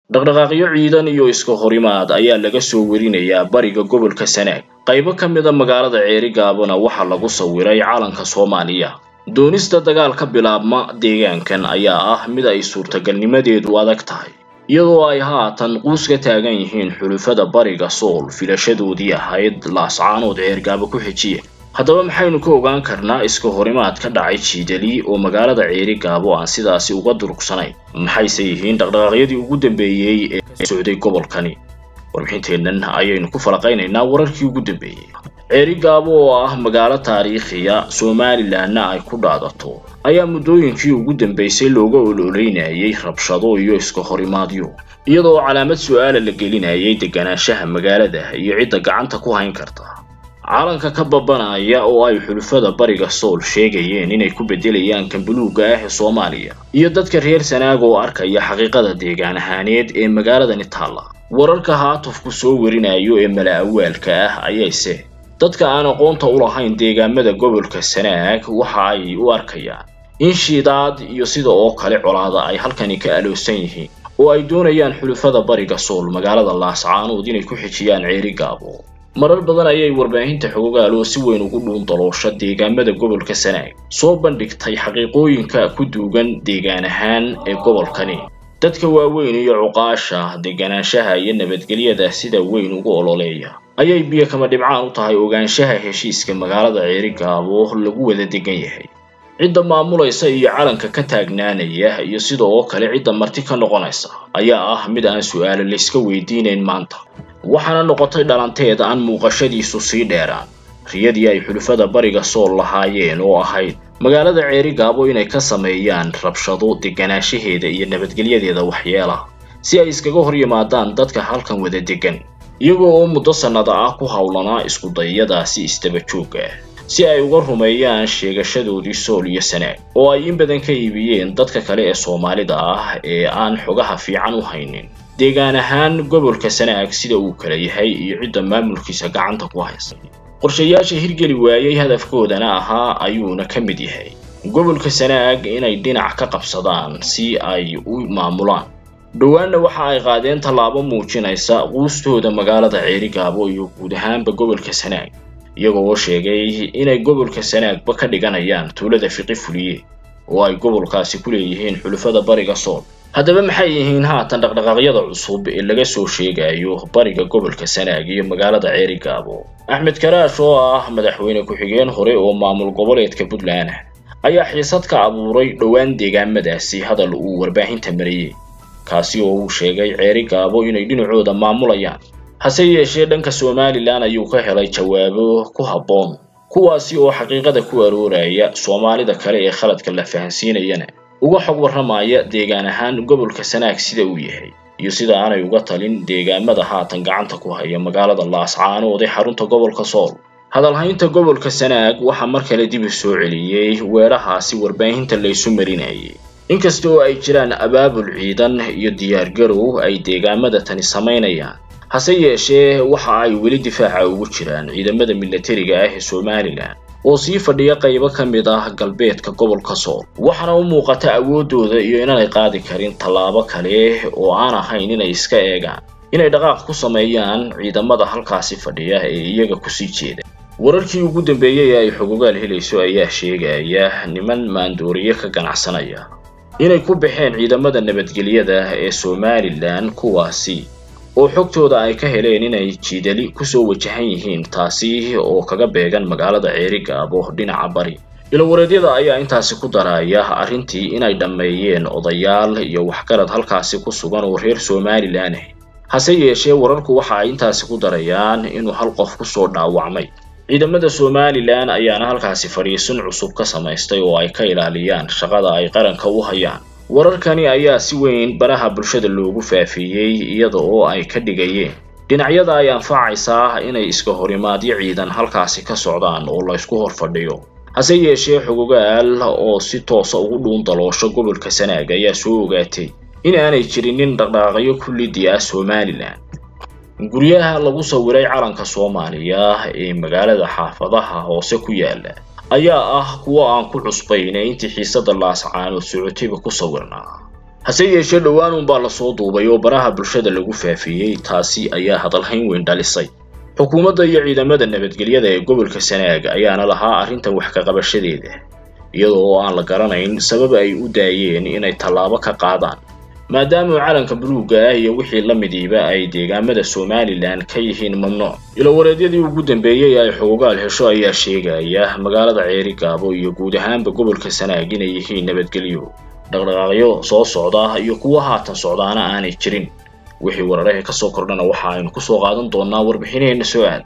dhaqdhaqaaqyo ciidan iyo iska horimaad ayaa laga soo werinayaa bariga gobolka sanaag qaybo ka mida magaalada ceerigaabona waxaa lagu sawiray calanka soomaaliya doonista dagaal ka bilaabma deegaankan ayaa ah mid ay suurtagalnimadeedu adag tahay iyadoo ay haatan quus ka taagan yihiin xulufada bariga sool filashadoodii ahayd laascaanood ceergaabo ku xejiya haddaba maxaynu ka ogaan karnaa iska horimaad ka dhacay jiidali oo magaalada ceerigaabo aan sidaasi uga durugsanayn maxayse yihiin dhaqdhaqaaqyadii ugu dambeeyey ee socday gobolkani warbixinteennan ayaynu ku falaqaynaynaa wararkii ugu dambeeyey ceerigaabo oo ah magaalo taariikhiya somalilanna ay ku dhaadato ayaa muddooyinkii ugu dambeysay looga ololeynayay rabshado iyo iska horimaadyo iyadoo calaamad su-aala la gelinayay deganaanshaha magaalada iyo cidda gacanta ku hayn karta calanka ka babanaya oo ay xulufada bariga sool sheegayeen inay ku beddelayaan kan buluugga ah ee soomaaliya iyo dadka reer sanaag oo arkaya xaqiiqada deegaan ahaaneed ee magaaladani taalla wararka haatufku soo werinayo ee mala-awaalka ah ayayse dadka aan aqoonta u lahayn deegaamada gobolka sanaag waxa ay u arkayaan in shiidaad iyo sida oo kale colaada ay halkani ka aloosan yihiin oo ay doonayaan xulufada bariga sool magaalada laascaanood inay ku xijiyaan ceerigaabo marar badan ayay warbaahinta xogogaal oo si weyn ugu dhuun daloosha deegaamada gobolka sanaag soo bandhigtay xaqiiqooyinka ku duugan deegaan ahaan ee gobolkani dadka waaweyn iyo cuqaasha deganaanshaha iyo nabadgelyada sida weyn ugu ololeeya ayay biyo kama dhibcaan u tahay ogaanshaha heshiiska magaalada ceerigaabo lagu wada degan yahay cidda maamulaysa iyo calanka ka taagnaanaya iyo sida oo kale cidda marti ka noqonaysa ayaa ah mid aan su-aalo layska weydiinayn maanta waxaana noqotay dhalanteed aan muuqashadiisu sii dheeraan riyadii ay xulufada bariga sool lahaayeen oo ahayd magaalada ceerigaabo inay ka sameeyaan rabshado deganaanshaheeda iyo nabadgelyadeeda waxyeela si ay iskaga hor yimaadaan dadka halkan wada degan iyagoo oo muddo sannada ah ku howlanaa iskudayadaasi istaba joogga ah si ay uga rumeeyaan sheegashadoodii sool iyo sanaag oo ay in badan ka iibiyeen dadka kale ee soomaalida ah ee aan xogaha fiican u haynin deegaan ahaan gobolka sanaag sida uu kala yahay iyo cidda maamulkiisa gacanta ku haysa qorshayaasha hirgeli waayey hadafkoodana ahaa ayuuna ka mid yahay gobolka sanaag inay dhinac ka qabsadaan si ay u maamulaan dhowaanna waxa ay qaadeen tallaabo muujinaysa quustooda magaalada ceerigaabo iyo guud ahaanba gobolka sanaag iyagoo sheegay inay gobolka sanaagba ka dhiganayaan tuulada fiqi fuliye oo ay gobolkaasi ku leeyihiin xulufada bariga sool haddaba maxay yihiin haatan dhaqdhaqaaqyada cusub ee laga soo sheegayo bariga gobolka sanaag iyo magaalada ceerigaabo axmed karaash oo ah madaxweyne ku-xigeen hore oo maamul goboleedka puntland ah ayaa xiisad ka abuuray dhowaan deegaamadaasi hadal uu warbaahinta mariyey kaasi oo uu sheegay ceerigaabo inay dhinacooda maamulayaan hase yeeshee dhanka somalilan ayuu ka helay jawaabo ku habboon kuwaasi oo xaqiiqada ku arooraya soomaalida kale ee khaladka la fahansiinayana uga xog warramaya deegaan ahaan gobolka sanaag sida uu yahay iyo sida aanay uga talin deegaamada haatan gacanta ku haya magaalada laascaanood ee xarunta gobolka sool hadalhaynta gobolka sanaag waxaa mar kale dib u soo celiyey weerahaasi warbaahinta laysu marinayay inkasta oo ay jiraan abaabul ciidan iyo diyaargarow ay deegaamada tani samaynayaan hase yeeshee waxa ay weli difaaca ugu jiraan ciidamada milatariga ah ee somalilan oo sii fadhiya qaybo ka mid ah galbeedka gobolka sool waxaana u muuqata awooddooda iyo inaanay qaadi karin tallaabo kale oo aan ahayn inay iska eegaan inay dhaqaaq ku sameeyaan ciidamada halkaasi fadhiya ee iyaga kusii jeeda wararkii ugu dambeeyey ee ay xogogaal helayso ayaa sheegaya niman maandooriye ka ganacsanaya inay ku baxeen ciidamada nabadgelyada ee somalilan kuwaasi oo xogtooda ay ka heleen inay jiidali kusoo wajahan yihiin taasi oo kaga beegan magaalada ceerigaabo dhinaca bari ilowareedyada ayaa intaasi ku daraya arrintii inay dhammeeyeen odayaal iyo waxgarad halkaasi ku sugan oo reer somalilan ah hase yeeshee wararku waxa ay intaasi ku darayaan inuu hal qof kusoo dhaawacmay ciidamada somalilan ayaana halkaasi fadhiisin cusub ka samaystay oo ay ka ilaaliyaan shaqada ay qaranka u hayaan wararkani ayaa si weyn baraha bulshada loogu faafiyey iyada oo ay ka dhigayeen dhinacyada ay anfacaysaa inay iska horimaadyo ciidan halkaasi ka socdaan oo laysku hor fadhiyo hase yeeshee xogogaal oo si toosa ugu dhuun daloosho gobolka sanaag ayaa soo ogaatay in aanay jirinin dhaqdhaaqyo kullidii ah somalilan guryaha lagu sawiray calanka soomaaliya ee magaalada xaafadaha hoose ku yaala ayaa ah kuwo aan ku cusbayn ee intii xiisada laascaanood socotayba ku sawirnaa hase yeeshee dhowaan unbaa lasoo duubay oo baraha bulshada lagu faafiyey taasi ayaa hadalhayn weyn dhalisay xukuumadda iyo ciidamada nabadgelyada ee gobolka sanaag ayaana lahaa arrintan wax ka qabashadeeda iyadoo oo aan la garanayn sabab ay u daayeen inay tallaabo ka qaadaan maadaama calanka buluugga ah iyo wixii la midiiba ay deegaamada somalilan ka yihiin mamnuuc ilowareedyadii ugu dambeeyey ay xoogaal hesho ayaa sheegaya magaalada ceeri gaabo iyo guud ahaanba gobolka sanaag inay yihiin nabadgelyo dhaqdhaqaaqyo soo socda iyo kuwa haatan socdaana aanay jirin wixii wararaha ka soo kordhana waxa aynu kusoo qaadan doonaa warbixinaheenna soo aad